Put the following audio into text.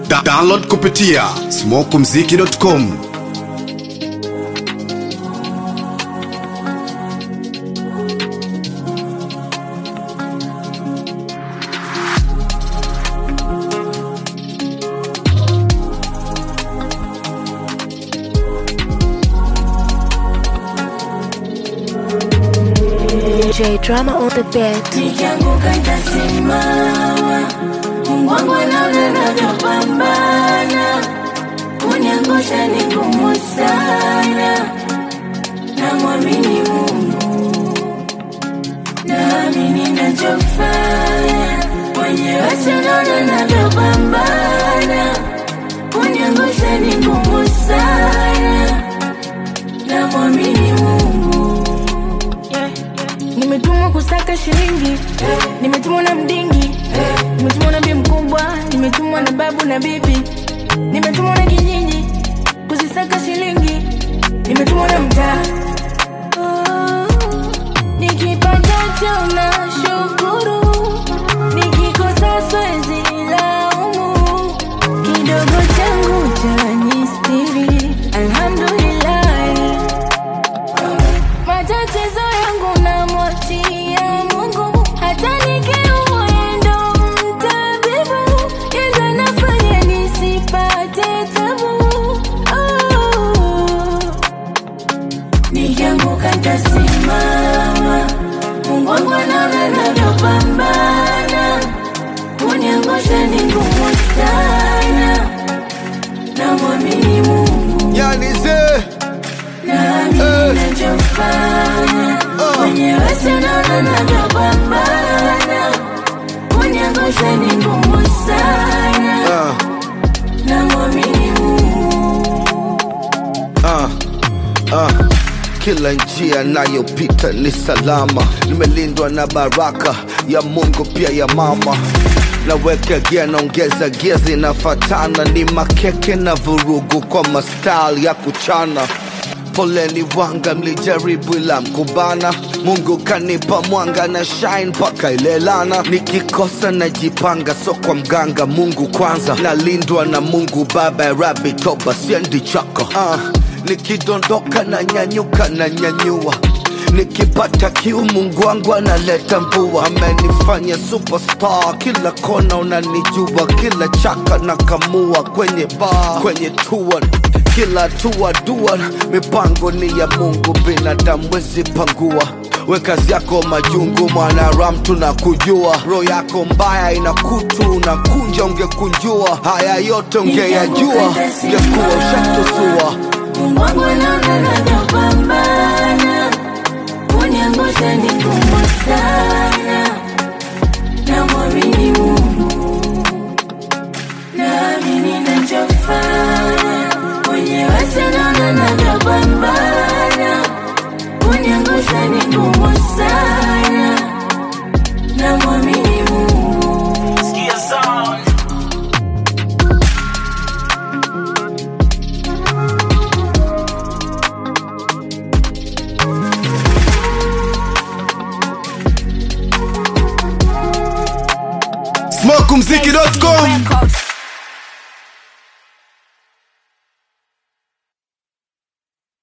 Da download kupitia smokumziki.com J drama on the bed. Nikianguka nitasimama, Mungu wangu anaona navyopambana, kuniangusha ni ngumu sana, namwamini Mungu, naamini nachofanya, mwenyewe sinaona navyopambana, kuniangusha ni ngumu sana, namwamini Mungu nimetumwa kusaka shilingi nimetumwa na mdingi nimetumwa na bi mkubwa nimetumwa na babu na bibi nimetumwa na kijiji kuzisaka shilingi nimetumwa na mtaa Oh, nikipatacho na shukuru nikikosa swezi laumu kidogo changu cha nistiri alhamdulillahi matatizo yangu namwachia Mungu, hata nikiumwa yeye ndo mtabibu, yeye ndo anafanya nisipate tabu. Oh. Nikianguka nitasimama, Mungu wangu anaona navyopambana, kuniangusha ni ngumu sana, namwamini Mungu, Yani ze naamini nachofanya, mwenyewe sinaona navyopambana, kuniangusha ni ngumu sana, uh, namwamini Mungu. uh, uh. Kila njia nayopita ni salama, nimelindwa na baraka ya Mungu pia ya mama. Naweka gia naongeza gia zinafatana, ni makeke na vurugu kwa mastyle ya kuchana. Poleni wanga, mlijaribu ila mkubana. Mungu kanipa mwanga na shine mpaka ilelana. Nikikosa najipanga, so kwa mganga. Mungu kwanza, nalindwa na Mungu Baba ya Rabi, toba siendi chako. Uh, nikidondoka na nyanyuka na nyanyua nikipata kiu Mungu wangu analeta mvua, amenifanya superstar, kila kona unanijua, kila chaka na kamua kwenye bar, kwenye tour kila tua dua, mipango ni ya Mungu, binadamu wezi pangua. We kazi yako majungu, mwanaram tunakujua, roho yako mbaya ina kutu, unakunja ungekunjua, haya yote ungeyajua, ungekuwa ushatusua. Mungu wangu anaona navyopambana, kuniangusha ni ngumu sana, namwamini Mungu, naamini nachofanya, mwenyewe sinaona navyopambana, kuniangusha ni ngumu sana, namwamini Mungu. smokumziki.com Records.